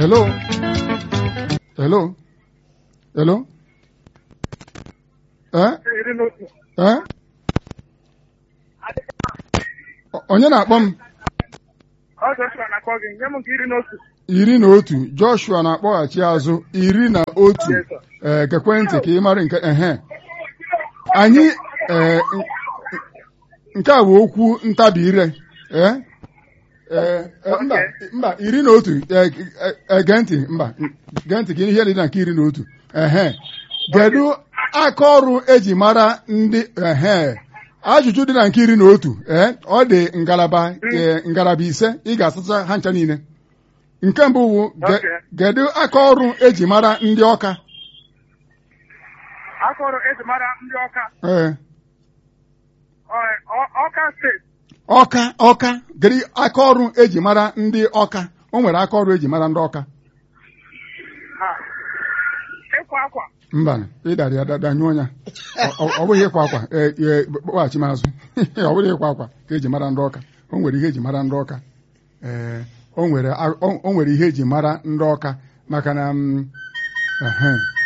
hello hello hello eh iri na otu eh O- onye na-akpọ m ọ Joshua na-akpọ gị nye m nke iri na otu iri na otu Joshua na-akpọghachi azụ iri na otu Yes, sir. ee gekwe ntị ka ị mara nke ehe anyị ee n- nke a bụ okwu ntabi ire ee ee e, mba mba iri na otu ee, e- e, gee ntị mba gee ntị ka ihe dị na nke iri na otu ehe kedu aka ọrụ eji mara ndị ehe ajụjụ dị na nke iri na otu ee ọ dị ngalaba ee, ngalaba ise ị ga-asụcha ha ncha niile nke mbụ wụ ge- Okay. kedu aka ọrụ eji mara ndị ọka akọrọ eji mara ndị ọka ee ọ- ọ- ọka steeti ọka ọka kedu aka ọrụ eji mara ndị ọka o nwere aka ọrụ eji mara ndị ọka ha ịkwa akwa mba ịdara ya dada nyụọ ya Ọ- ọ ọ bụghị ịkwa akwa ee, ee, kpọghachi m azụ ọ bụghị ịkwa akwa ka eji mara ndị ọka o nwere ihe eji mara ndị ọka ee o nwere a- o o nwere ihe eji mara ndị ọka maka na mm, ehe.